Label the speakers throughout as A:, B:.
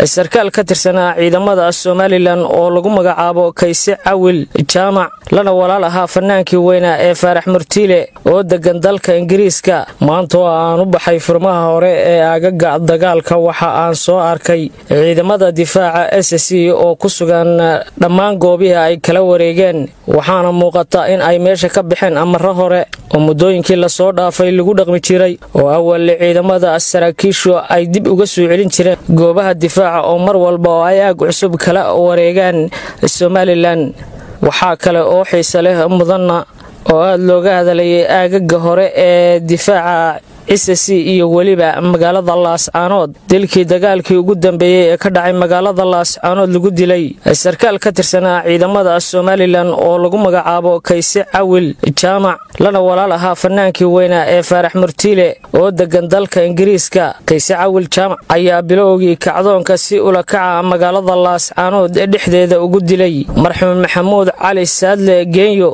A: sarkaal ka tirsanaa ciidamada somalilan oo lagu magacaabo kayse cawil jaamac lana walaal ahaa fanaankii weynaa ee faarax murtiile oo degan dalka ingiriiska maanta oo aan u baxay furmaha hore ee aagaga dagaalka waxa aan soo arkay ciidamada difaaca s c oo ku sugan dhammaan goobihii ay kala wareegeen waxaana muuqata in ay meesha ka baxeen amaro hore oo muddooyinkii lasoo dhaafay lagu dhaqmi jiray oo awalli ciidamada saraakiishu ay dib uga soo celin jireen goobaha difaaca oo mar walba oo ay aag cusub kala wareegaan somalilan waxaa kale oo xiise leh mudanna oo aada looga hadlayay aagaga hore ee difaaca cisc iyo weliba magaalada laascaanood dilkii dagaalkii ugu dambeeyey ee ka dhacay magaalada laascaanood lagu dilay sarkaal ka tirsanaa ciidamada somalilan oo lagu magacaabo kayse cawil jaamac lana walaal ahaa fanaankii weynaa ee faarax murtiile oo degan dalka ingiriiska kayse cawil jaamac ayaa bilowgii kacdoonka si ula kaca magaalada laascaanood ee dhexdeeda ugu dilay marxuum maxamuud cali saadle geenyo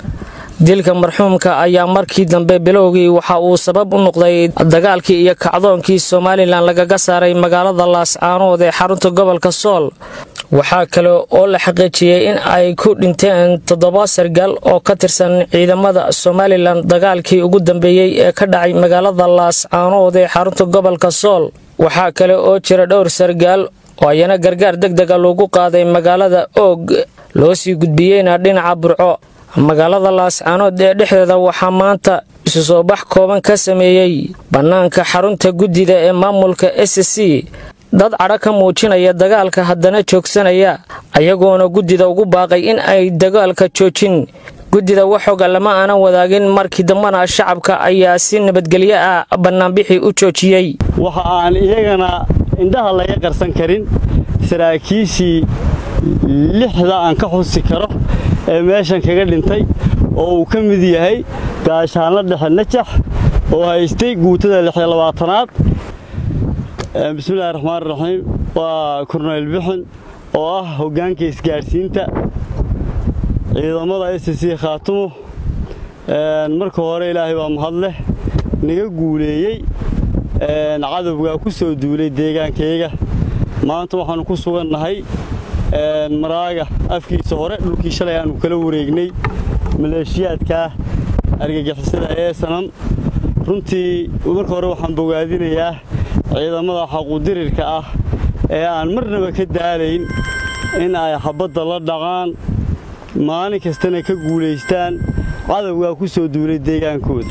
A: dilka marxuumka ayaa markii dambe bilowgii waxa uu sabab u noqday dagaalkii iyo kacdoonkii somalilan lagaga saaray magaalada laascaanood ee xarunta gobolka sool waxaa kale oo la xaqiijiyey in ay ku dhinteen toddoba sargaal oo ka tirsan ciidamada somalilan dagaalkii ugu dambeeyey ee ka dhacay magaalada laascaanood ee xarunta gobolka sool waxaa kale oo jira dhowr sargaal oo ayana gargaar deg dega lagu qaaday magaalada oog loo sii gudbiyeyna dhinaca burco magaalada laascaanood ee dhexdeeda waxaa maanta isu soo bax kooban ka sameeyey bannaanka xarunta guddida ee maamulka s c dad cadho ka muujinaya dagaalka haddana joogsanaya ayagoona guddida ugu baaqay in ay dagaalka joojin guddida waxooga lama aanan wadaagin markii dambana shacabka ayaa si nabadgelyo ah bannaanbixii u joojiyey
B: waxa aan iyagana indhaha laga qarsan karin saraakiishii lixda aan ka xusi karo ee meeshan kaga dhintay oo uu ka mid yahay gaashaanla dhexe najax oo haystay guutada lixyo labaatanaad bismillahi raxmaan raxiim waa korneyl bixin oo ah hoggaanka isgaadhsiinta ciidamada s c khaatumo marka hore ilaahay baa mahad leh naga guuleeyey cadowgaa ku soo duulay deegaankayga maanta waxaannu ku sugannahay maraaga afkiisa hore dhulkii shalay aanu kala wareegnay maleeshiyaadkaa argagixisada ee sanam runtii marka hore waxaan bogaadinayaa ciidamada xaquudirirka ah ee aan marnaba ka daalayn in ay xabadda la dhaqaan maalin kastana ka guulaystaan cadowgaa ku soo duulay deegaankooda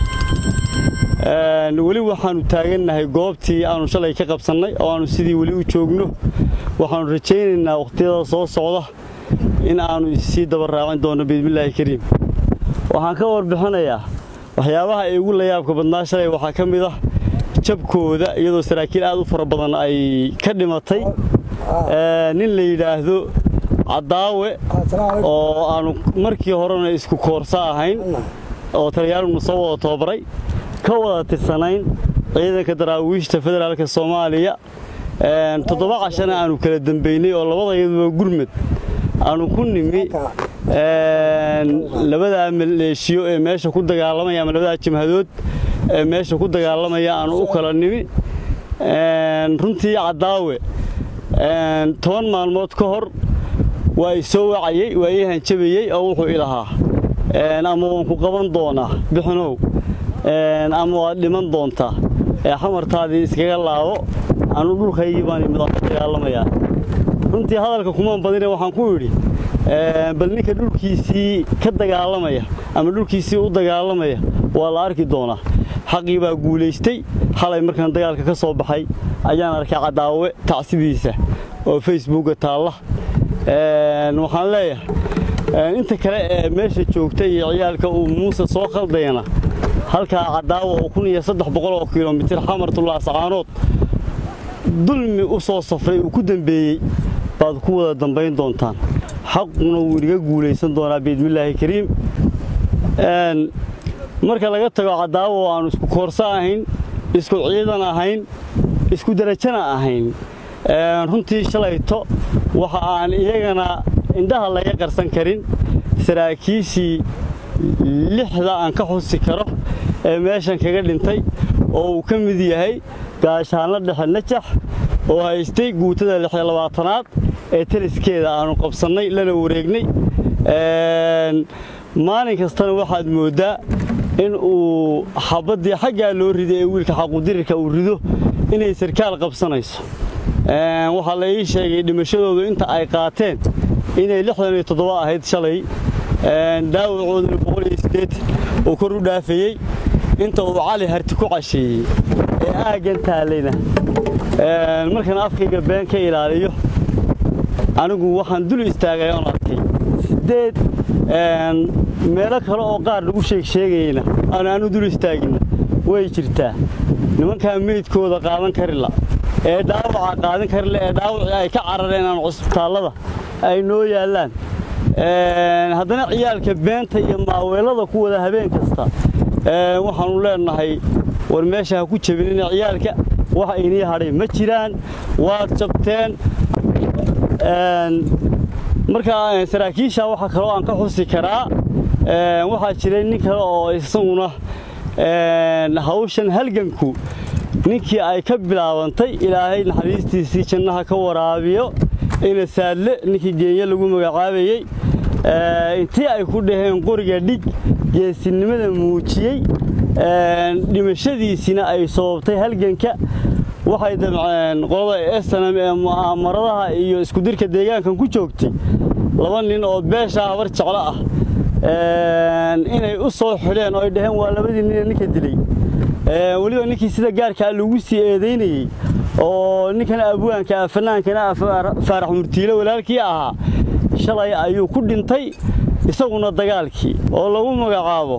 B: weli waxaannu taagannahay goobtii aannu shalay ka qabsannay oo aannu sidii weli u joogno waxaannu rajaynaynaa wakhtiyada soo socda in aannu issii daba raacin doonno biidmillaahi kariim waxaan ka warbixinayaa waxyaabaha ay ugu layaabka badnaa shalay waxaa ka mid ah jabkooda iyadoo saraakiil aad u fara badan ay ka dhimatay nin la yidhaahdo caddaawe oo aannu markii horena isku koorsa ahayn oo taliyaalunu soo wada tababaray ka wada tirsanayn ciidanka daraawiishta federaalka soomaaliya toddoba cashana aanu kala dambaynay oo labadayaduba gurmad aanu ku nimi labadaa maleeshiyo ee meesha ku dagaalamaya ama labadaa jamhadood ee meesha ku dagaalamaya aanu u kala nimi runtii caddaawe toban maalmood ka hor waa i soo wacayey waa ii hanjabayey oo wuxuu ilahaa ama waan ku qaban doonaa bixinow ama waad dhiman doontaa ee xamartaadii iskaga laabo anu dhulkaygii baan imid ka dagaalamayaa runtii hadalka kumaan badine waxaan ku idhi bal ninka dhulkiisii ka dagaalamaya ama dhulkiisii u dagaalamaya waa la arki doonaa xaqii baa guulaystay xalay markaan dagaalka ka soo baxay ayaan arkay caddaawe tacsidiisa oo facebooka taalla waxaan leeyahay inta kale ee meesha joogta iyo ciyaalka uu muuse soo khaldayana halkaa caddaawa oo kun iyo saddex boqol oo kilomitir xamartulaascaanood dulmi u soo safray uu ku dembeeyey baad ku wada dambayn doontaan xaquna wuu inaga guulaysan doonaa biidmillaahi kariim marka laga tago caddaawa oo aanu isku koorso ahayn isku ciidan ahayn isku derajana ahayn runtii shalayto waxa aan iyagana indhaha laga qarsan karin saraakiishii lixda aan ka xusi karo ee meeshan kaga dhintay oo uu ka mid yahay gaashaanla dhexe najax oo haystay guutada lixyo labaatanaad ee taliskeeda aanu qabsannay lana wareegnay maalin kastana waxaad mooddaa in uu xabaddii xaggaa loo riday ee wiilka xaqudirirka uu rido inay sarkaal qabsanayso waxaa la ii sheegay dhimashadoodu inta ay qaateen inay lixdan iyo toddoba ahayd shalay dhaawacooduna boqol iyo siddeetan uu kor u dhaafayey inta uu cali harti ku casheeyey ee aaggan taallayna markaan afkayga been ka ilaaliyo anigu waxaan dul istaagay oon arkay siddeed meelo kale oo qaar lagu sheeg sheegayna aan aanu dul istaagina way jirtaa nimankaa meydkooda qaadan karila ee dhaawaca qaadan karila ee dhaawacii ay ka carareen aan cusbitaallada ay noo yaallaan haddana ciyaalka beenta iyo maaweelada ku wada habeen kasta waxaannu leennahay war meesha ha ku jabinina ciyaalka wax aynii hadhay ma jiraan waad jabteen markaa saraakiisha waxa kaloo aan ka xusi karaa waxaa jiray nin kale oo isaguna hawshan halganku ninkii ay ka bilaabantay ilaahay naxariistiisii jannaha ka waraabiyo ina saadle ninkii geenya lagu magacaabayey intii ay ku dhaheen qoriga dhig geesinimada muujiyey dhimashadiisina ay sababtay halganka waxay damceen qolada snm ee mu'aamaradaha iyo iskudirka deegaankan ku joogtay laba nin oo beesha habar jeclo ah inay u soo xidheen oo ay dhaheen waa labadii nine ninka dilay weliba ninkii sida gaarkaa lagu sii eedaynayey oo ninkan abwaanka fanaankana faarax murtiile walaalkii ahaa shalay ayuu ku dhintay isaguna dagaalkii oo lagu magacaabo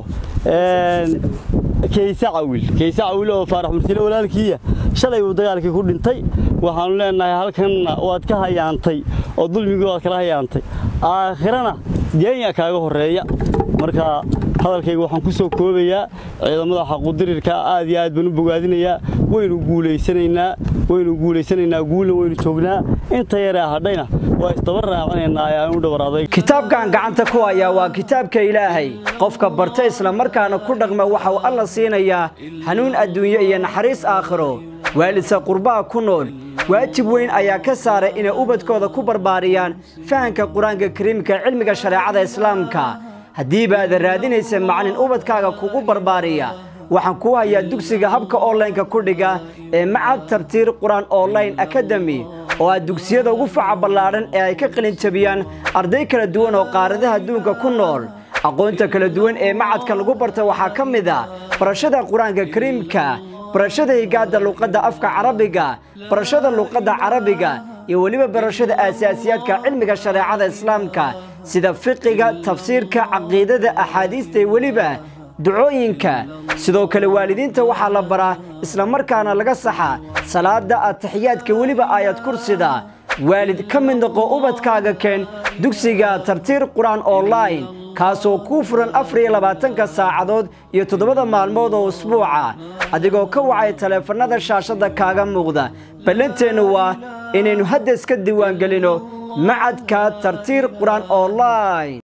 B: kayse cawil kayse cawil oo faarax murtiile walaalkiiya shalay buu dagaalkii ku dhintay waxaannu leennahay halkanna waad ka hayaantay oo dulmigii waad kala hayaantay aakhirana geenya kaaga horreeya marka hadalkayga waxaan ku soo koobayaa ciidamada xaqudirirka aad iyo aad baan u bogaadinayaa waynu guulaysanaynaa waynu guulaysanaynaa guulna waynu joognaa inta yaree hadhayna waa isdaba raacinaynaa ayaan u dhawaraaday
C: kitaabkan gacanta ku hayaa waa kitaabka ilaahay qofka barta islamarkaana ku dhaqma waxa uu alla siinayaa hanuun adduunyo iyo naxariis aakhiro waalidsa qurbaha ku nool waajib weyn ayaa ka saaray inay ubadkooda ku barbaariyaan fahanka qur-aanka kariimka cilmiga shareecada islaamka haddiiba aada raadinaysa macalin ubadkaaga kugu barbaariya waxaan kuu hayaa dugsiga habka onlineka ku dhiga ee macad tartiir qur-aan online akademi oo ah dugsiyada ugu faca ballaadhan ee ay ka qalin jabiyaan arday kala duwan oo qaaradaha adduunka ku nool aqoonta kala duwan ee macadka lagu barta waxaa ka mid a barashada qur-aanka kariimka barashada higaadda luqadda afka carabiga barashada luqadda carabiga iyo weliba barashada aasaasiyaadka cilmiga shareecada islaamka sida fiqiga tafsiirka caqiidada axaadiista iyo weliba ducooyinka sidoo kale waalidiinta waxaa la baraa islamarkaana laga saxa salaada ataxiyaadka weliba aayad kursida waalid ka mid noqo ubadkaaga keen dugsiga tartiir qur-aan online kaasoo kuu furan afar iyo labaatanka saacadood iyo toddobada maalmood oo usbuuca adigoo ka wacay taleefannada shaashadda kaaga muuqda ballanteennu waa inaynu hadda iska diiwaangelino macadka tartiir qur-aan online